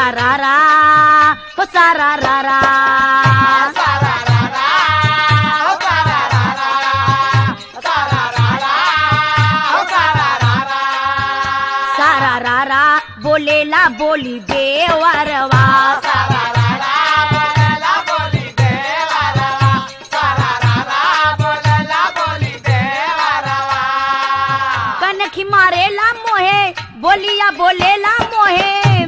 सारा रा रा हो सारा रा रा सारा रा रा बोलेला बोली देवरवा कनखी मारेला मोहे बोलिया बोलेला मोहे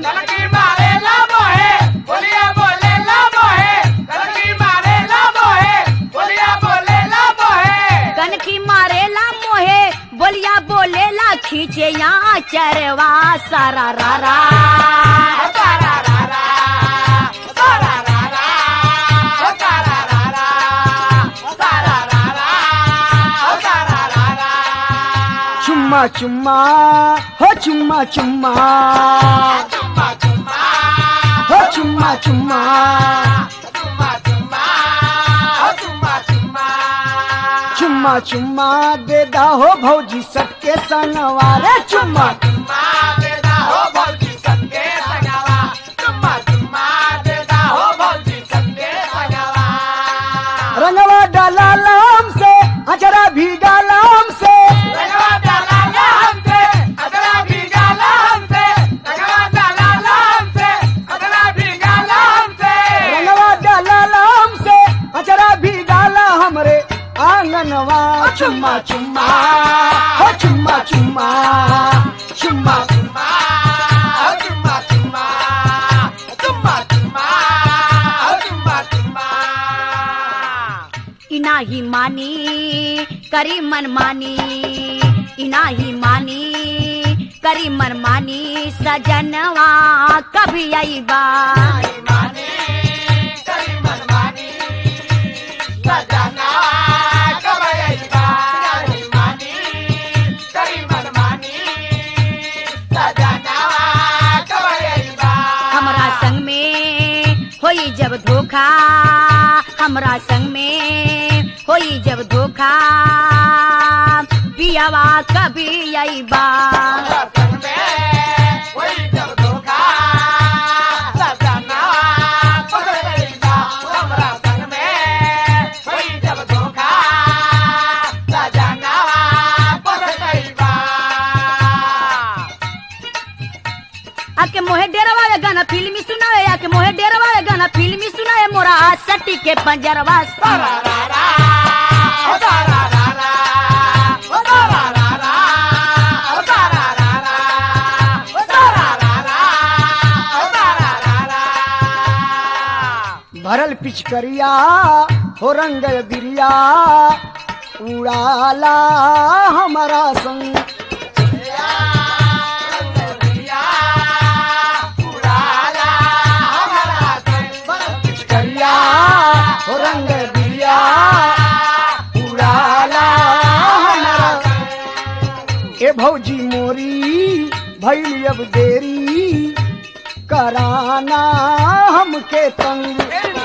कनखी मारेला मोहे बोलिया बोलेला खींचे यहाँ चरवा सारा रा रा चुम्मा चुम्मा हो चुम्मा चुम्मा हो चुम्मा चुम्मा चुम्मा चुम्मा दे दा हो भौजी सबके संगवा रे चुम्मा रंगवा डाला लाम से अजरा भी डाला हमसे रंगवा डाला लाम से अजरा भी डाला हमरे आंगनवा चुम्मा चुम्मा हो चुम्मा चुम्मा चुम्मा इना ही मानी करी मन मानी इना ही मानी करी मन मानी सजनवा कभी आई बा हमरा संग में होई जब धोखा हमरा संग में होई जब धोखा पियावा कभी आई बा आके मोहे डेरवा वे गाना फिल्मी सुनावे आके मोहे डेरवा वे गाना फिल्मी सुनावे मोरा सटी के पंजरवा भरल पिचकरिया हो रंग बिरिया उड़ाला हमारा संग पिचकरिया हो रंग बिरिया उड़ाला हमारा ए भौजी मोरी भैली अब देरी कराना हमके तंग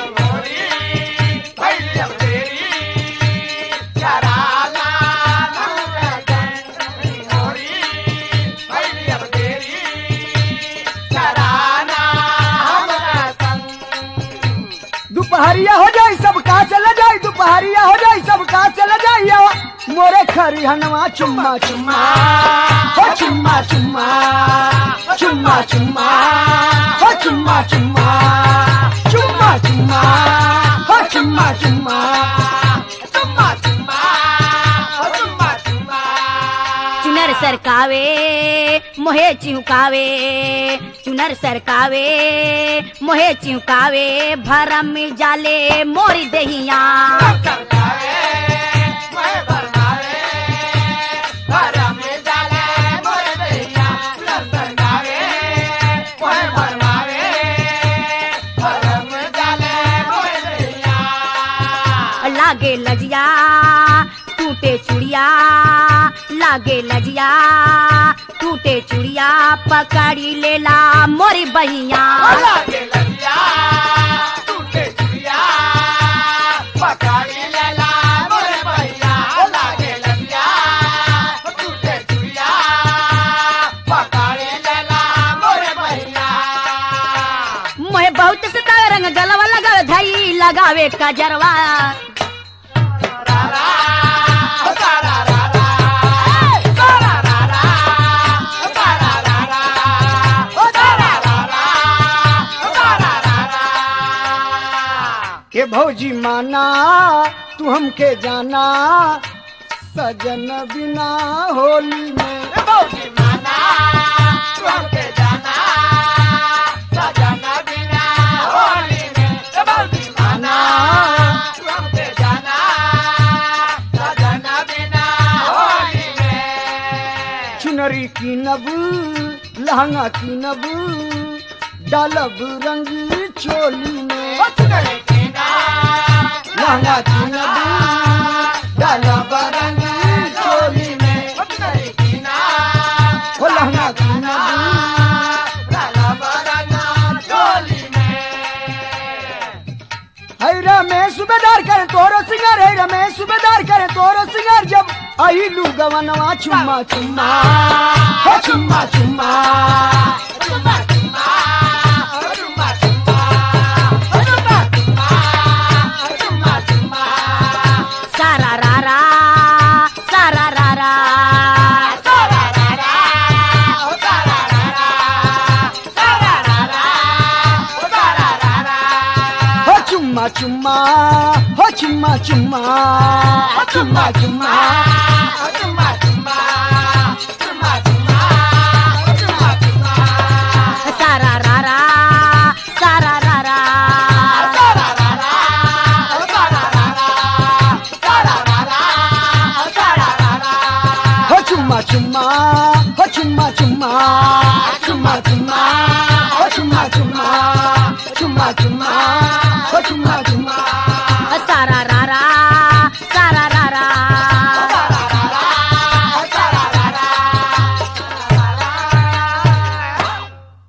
दुपहरिया हो जाई सब का चला जाई दुपहरिया हो जाई सब का चला जाई मोरे खरी हनवा चुम्मा चुम्मा हो चुम्मा चुम्मा चुम्मा चुम्मा हो चुम्मा चुम्मा चुम्मा चुम्मा हो चुम्मा चुम्मा चुनर सरकावे मोहे चिहुकावे चुनर सरकावे मोहे चिहुकावे भरम जाले मोरी दहिया लागे लजिया टूटे चुड़िया लागे लजिया टूटे चुड़िया पकड़ी लेला मोरी बहिया लगावे कजरवा के भौजी माना तू हमके जाना सजन बिना होली में माना चुनरी की नब लहंगा की नब डालब रंग चोली में लहंगा की नब डालब रंग चोली में हो लहंगा की नब है रमेश सूबेदार करे तोरो सिंगार है रमेश सूबेदार करे तोरो सिंगार जब आई लू गवनवा चुम्मा चुम्मा हो चुम्मा चुम्मा सारा रारा सारा रारा हो चुम्मा चुम्मा हो चुम्मा चुम्मा चुम्मा चुम्मा सारा रारा सारा रारा हो चुम्मा चुम्मा हो चुम्मा चुम्मा चुम्मा चुम्मा हो चुम्मा चुम्मा चुम्मा चुम्मा हो चुम्मा